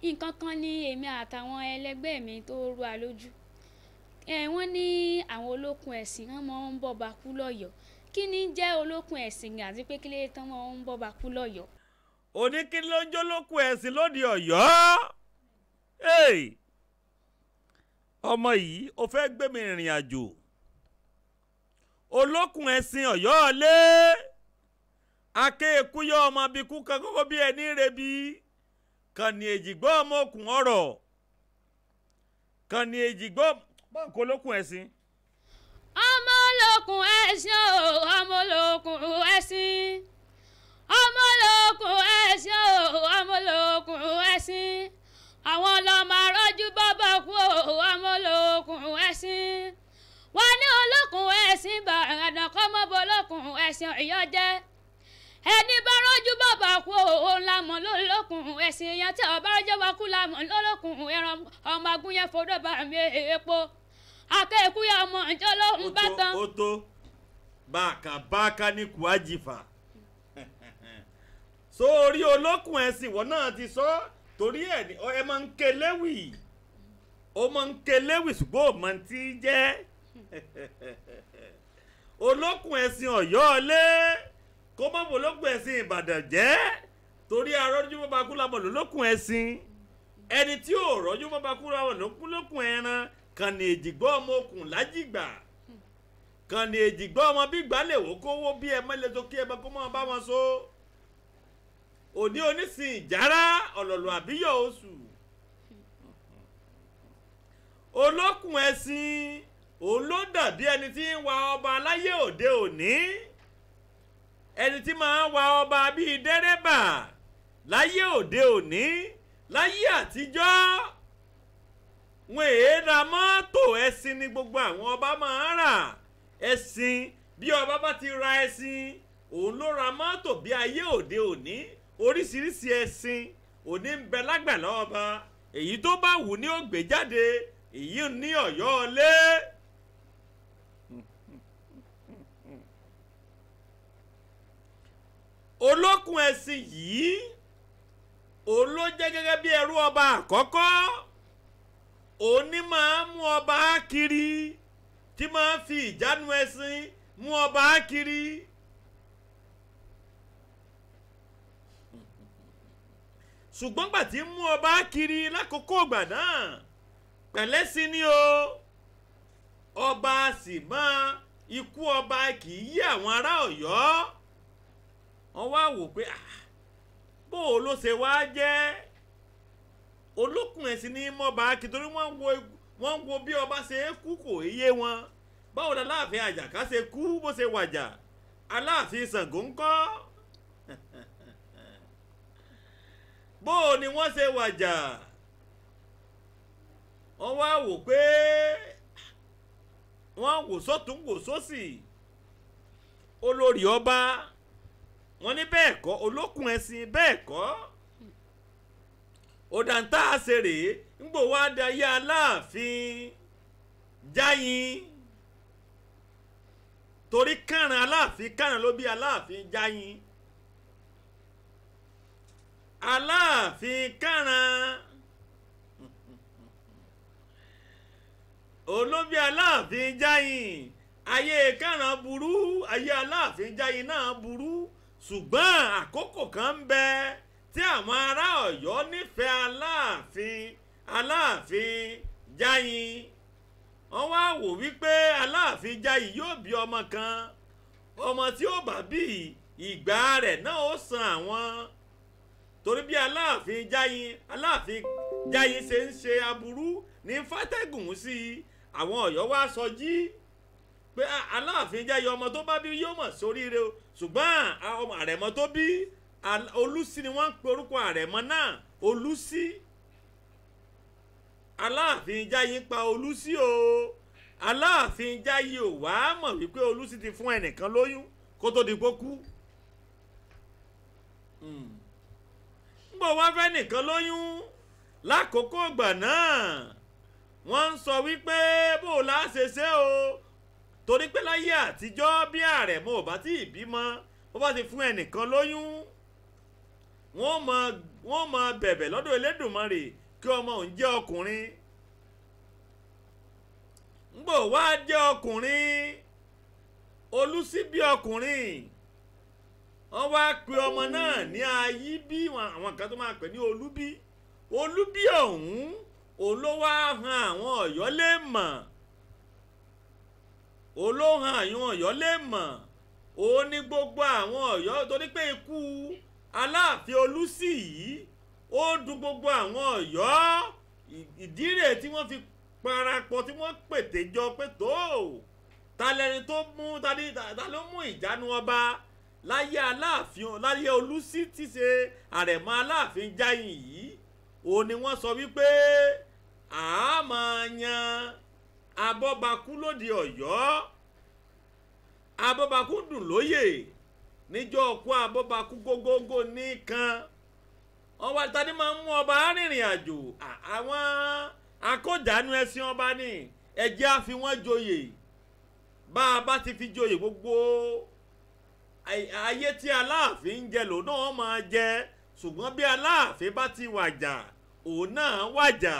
nǹkan kan ní èmi àtàwọn ẹlẹgbẹ́ mi tó rú wa lójú ẹ wọ́n ní àwọn olókun ẹ̀sìn wọn máa ń bọ́ba kú lọ́yọ̀ọ́ kí ni jẹ́ olókun ẹ̀sìn àti pé kí lè tán máa ń bọ́ba kú lọ́yọ̀ọ́. oníkílójólókù ẹ̀sìn lóde ọ̀yọ́ Hey! ọmọ yìí ó fẹ́ gbé mi rìnrìn àjò olókùn ẹ̀sìn ọ̀yọ́ lé akéèkúyọ́ ọmọ abikú kan kókó bí ẹni rebi kàní èjìgbọ́ ọmọ òkun ọ̀rọ̀ kàní èjìgbọ́ báńkì olókùn ẹ̀sìn. ọmọ olókun ẹ̀sìn o ọmọ olókun ẹ̀sìn ọmọ olókun ẹ̀sìn o ọmọ olókun ẹ̀sìn àwọn ọlọ́mọ arọ́jú bàbá kú o ọmọ olókun ẹ̀sìn wọn ní olókun ẹ̀sìn bàràdàn kọ́mọ́bọ olókun ẹ̀sìn ọ̀yọ́ jẹ́ ẹni bá rọ́jú bàbá kú o òun la mọ̀ lólókun ẹ̀sìn èèyàn tí ọba rọ́jọ́ bá kú la mọ̀ lólókun ẹran ọmọ agúnyẹ́ fọdọ̀ bá mi èèpo akẹ́kùyà ọmọ ìjọ lóhùn bá tán. ó tó báàkà báàkà ní kùájìfà sórí olókùn ẹ̀sìn ìwọ náà ti sọ torí ẹ̀ ní ẹ máa ń ké léwì ó máa ń ké léwì ṣùgbọ́n ò máa ti jẹ́ olókùn ẹ̀sìn ọ̀yọ́ lé kó má bò olókùn ẹ̀sìn ìbàdàn jẹ́ torí arọ́jú bàbá kú lábọ̀ lólókùn ẹ̀sìn ẹni tí ò rọ́jú bàbá kú lábọ̀ lólókùn ẹran kàn ní èjìgbọ́ ọmọ okùn lájìgbà kàn ní èjìgbọ́ ọmọ bí gbálẹ̀ wò kówó bí ẹ mọ́lẹ̀ tó kí ẹ bá kó mọ́ bá wọn so òní onísìn ìjárá ọ̀lọ̀lọ̀ àbíyọ̀ oṣù olókùn ẹ̀sìn òun ló dàbí ẹni tí ń wa ọba aláyé òde òní ẹni tí máa ń wa ọba bíi dẹ́rẹ́bà láyé òde òní láyé àtijọ́ wọn èé ra mọ́tò ẹṣin ni gbogbo àwọn ọba máa ń rà ẹṣin bí ọba bá ti ra ẹṣin òun ló ra mọ́tò bí ayé òde òní oríṣiríṣi ẹṣin òní ń bẹ lágbàlá ọba èyí tó bá wù ní ó gbé jáde èyí ní ọ̀yọ́ lé. olókùn ẹṣin yìí òun ló jẹ́ gẹ́gẹ́ bí ẹrú ọba àkọ́kọ́ òun ní máa mú ọba kiri tí máa fi ìjánu ẹṣin mú ọba kiri. ṣùgbọ́n gbà tí ń mú ọba kiri lákòókò ìgbà náà pẹ̀lẹ́ sí ni o ọba sì máa ikú ọba kì í yí àwọn ará ọ̀yọ́ wọ́n wá wò pé bó o ló ṣe wá jẹ́ olókùn ẹ̀sìn ní mọ́ba kí torí wọ́n wo wọ́n wo bí ọba ṣe é kú kò yé wọn báwo la láàfin àjàká ṣe kú bó ṣe wàjà aláàfin Ṣàngó ńkọ́ bó o ni wọ́n ṣe wàjà wọ́n wá wò pé wọ́n wò sọ́tún wò sósì olórí ọba wọ́n ní bẹ́ẹ̀ kọ́ olókùn ẹ̀sìn bẹ́ẹ̀ kọ́ òdàntà àṣèrè ńgbò wá dayé aláàfin jáyin torí kàràn aláàfin kàràn ló bí aláàfin jáyin aláàfin kàràn olóbi aláàfin jáyin ayé kàràn burú ayé aláàfin jáyin náà burú ṣùgbọ́n àkókò kan ń bẹ tí àwọn ará ọ̀yọ́ nífẹ̀ẹ́ aláàfin aláàfin jáyin wọ́n wá wò wípé aláàfin jáyin yóò bí ọmọ kan ọmọ tí ó bá bí ìgbà rẹ̀ náà ó san àwọn torí bí aláàfin jáyin aláàfin jáyin ṣe ń ṣe aburú ní fàtẹ́gùn sí i àwọn ọ̀yọ́ wá sọ jí pé aláàfin jáyin ọmọ tó bá bí yóò mọ̀ sóríire o ṣùgbọ́n ọmọ àrẹ̀mọ tó bí olùsí ni wọ́n ń pe orúkọ àrẹ̀mọ náà olùsí aláàfin jáyin pa olùsí o aláàfin jáyin ò wá mọ̀ wípé olùsí ti fún ẹnìkan lóyún kó tó di kó kú nbọ wá fẹ́ nìkan lóyún lákòókò ìgbà náà wọ́n ń sọ wípé bó o la ṣe ṣe o torí pé láyé àtijọ́ bí àrẹ̀mọ ò bá tí ì bímọ ó bá ti fún ẹnìkan lóyún wọ́n mọ wọ́n mọ bẹ̀bẹ̀ lọ́dọ̀ Elédùmarè kí ọmọ òun jẹ́ ọkùnrin ngbò wá jẹ́ ọkùnrin olùsí bí ọkùnrin wọ́n wá pe ọmọ náà ní ayí bí àwọn kan tó máa pè ní olúbí olúbí ọ̀hún òun ló wá han àwọn ọ̀yọ́ lè mọ̀ òun ló han àwọn ọ̀yọ́ lè mọ̀ òun ní gbogbo àwọn ọ̀yọ́ torí pé ikú aláàfin olùsí yìí ó dùn gbogbo àwọn ọ̀yọ́ ìdí rẹ̀ tí wọ́n fi parapọ̀ tí wọ́n pètè jọ pé tó ta lẹni tó mú ta ló mú ìjánu ọba láyé aláàfin láyé olùsí tí ṣe àrẹ̀mọ aláàfin jáyìn yìí òun ni wọ́n sọ wípé a máa yan abọ́bakú lóde ọ̀yọ́ abọ́bakú dùn lóyè níjọ́ ọkú abọ́bakú gógógó nìkan wọ́n wá tani máa ń mú ọba arìnrìn àjò àwọn akójànú ẹṣin ọba ní ẹjẹ́ á fi wọ́n joyè bá a bá ti fi joyè gbogbo ayé tí aláàfin ń jẹ lòun náà máa jẹ ṣùgbọ́n bí aláàfin bá ti wàjà òun náà wàjà.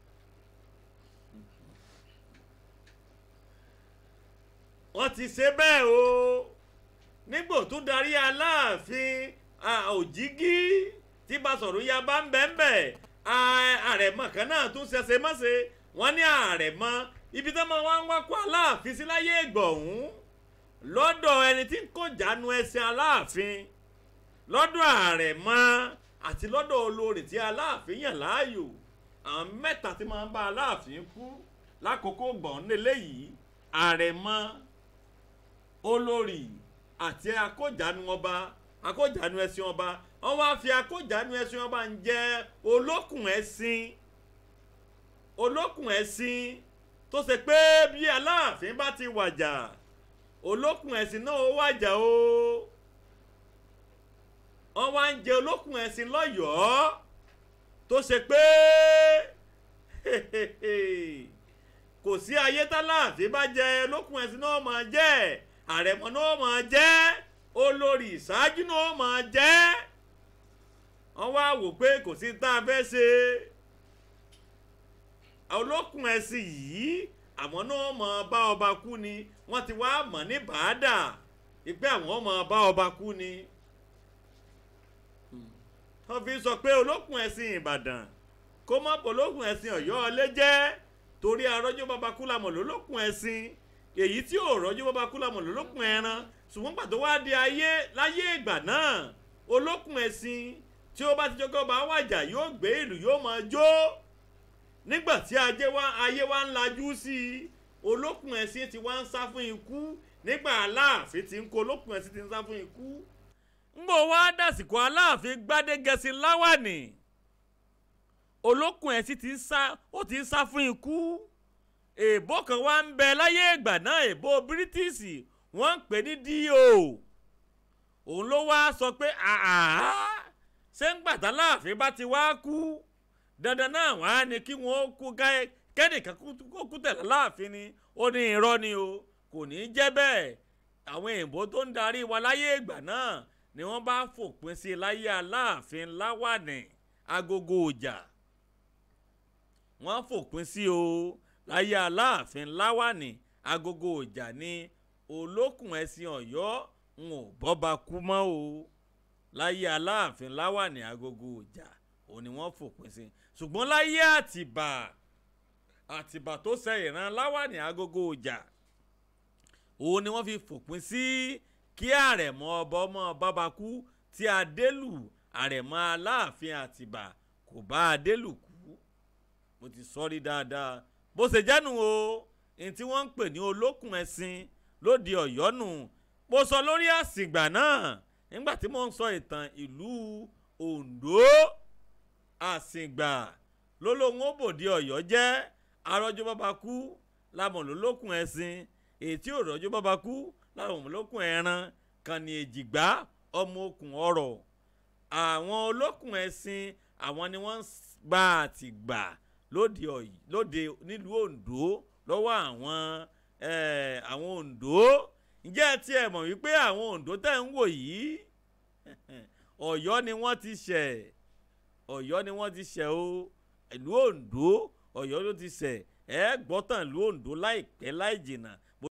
wọ́n ti ṣe bẹ́ẹ̀ o nígbò tó darí aláàfin òjìgí tí Basọ̀rún ya bá ń bẹ́ẹ̀ bẹ́ẹ̀ àrẹ̀mọ kan náà tún ṣẹṣẹ mọ́ṣe wọ́n ní àrẹ̀mọ ibi tí wọ́n wá ń wá kó aláàfin sí láyé ìgbọ̀hún lọ́dọ̀ ẹni tí ń kó jánu ẹsẹ̀ aláàfin lọ́dọ̀ àrẹ̀mọ àti lọ́dọ̀ olórí tí aláàfin yàn láàyò àwọn mẹ́ta tí máa ń bá aláàfin kú lákòókò gbọ̀n nílẹ̀ yìí àrẹ̀mọ olórí àti akójánu ọba akójánu ẹṣin ọba wọ́n wá fi akójánu ẹṣin ọba ń jẹ́ olókùn ẹṣin olókùn ẹṣin tó ṣe pé bí aláàfin bá ti wàjà olókùn ẹṣin náà ó wàjà o wọ́n wá ń jẹ olókùn ẹṣin lọ́yọ̀ọ́ tó ṣe pé kò sí ayé táláàfin bá jẹ olókùn ẹṣin náà máa jẹ́ àrẹ̀mọ náà máa jẹ́ olórí ìṣáájú náà máa jẹ́ wọ́n wá wò pé kò sí tá a fẹ́ ṣe olókùn ẹṣin yìí àmọ́ náà máa bá ọba kú ni wọ́n ti wá mọ̀ ní bàádà ìpè àwọn máa bá ọba kú ni wọ́n fi sọ pé olókùn ẹṣin Ìbàdàn kó má bọ̀ olókùn ẹṣin Ọ̀yọ́ ọlé jẹ́ torí arọ́jọ́ bàbá kú lamọ̀ lólókùn ẹṣin èyí tí ò rọ́jọ́ bàbá kú lamọ̀ lólókùn ẹran ṣùgbọ́n pàtó wá di ayé láyé ìgbà náà olókùn ẹṣin tí ó bá ti jọ́ kọ́ba wàjà yóò gbé ìlú yóò máa jó nígbà tí ayé wa ń lajú sí i olókùn ẹṣin ti wá ń sá fún ikú nígbà aláàfin ti ń kó olókùn ẹṣin ti ń sá fún ikú ngbò wá dàsìkò aláàfin gbádégẹsí láwàní olókùn ẹṣin ti ń sá ó ti ń sá fún ikú èèbó kan wá ń bẹ láyé ìgbà náà èèbó bírítíìsì wọ́n ń pè ní D.O. òun ló wá sọ pé àhà ṣé ń gbàtà láàfin bá ti wá kú dandan náà wá ní kí wọ́n kú kẹ́nìkan kó kú tẹ̀lé láàfin ni ó ní irọ́ ni o kò ní í jẹ́ bẹ́ẹ̀ àwọn èèbó tó ń darí wa láyé ìgbà náà ni wọ́n bá fòpin sí láyé aláàfin láwàní agogo ọjà wọ́n fòpin sí o láyé aláàfin láwàní agogo ọjà ní olókùn ẹ̀sìn ọ̀yọ́ ń ò bọ́ba kú mọ́ o láyé aláàfin láwàní agogo ọjà òun ni wọ́n fòpin sí ṣùgbọ́n láyé àtìbà àtìbà tó ṣe ìran láwàní agogo ọjà òun ni wọ́n fi fòpin sí kí àrẹ̀mọ ọba ọmọ bàbá kú tí adélù àrẹ̀mọ aláàfin àtìbà kò bá adélù kú mo ti sọ rí dáadáa bó ṣe jẹ́nu o ní tí wọ́n ń pè ní olókùn ẹ̀sìn lóde ọ̀yọ́ nù mo sọ lórí àsìgbà náà nígbà tí mo ń sọ ìtàn ìlú Oǹdó àsìgbà lólóhùn òbòdì ọ̀yọ́ jẹ́ arọ́jọ́ bàbá kú lámọ̀ lólókùn ẹ̀sìn ètí òrọ́jọ́ bàbá kú láwọn olókùn ẹran kan ní èjìgbá ọmọ okùn ọ̀rọ̀ àwọn olókùn ẹ̀sìn àwọn ni wọ́n gba àtìgbà lóde lóde nílùú Oǹdó lọ́wọ́ àwọn àwọn Oǹdó ǹjẹ́ ẹ tiẹ̀ mọ̀ wípé àwọn Oǹdó tẹ̀ ń wò yìí ọ̀yọ́ ni wọ́n ti ṣẹ̀ ọ̀yọ́ ni wọ́n ti ṣẹ̀ o ìlú ondo ọ̀yọ́ ló ti ṣẹ̀ ẹ gbọ́tàn ìlú ondo láìpẹ́ láì jìnnà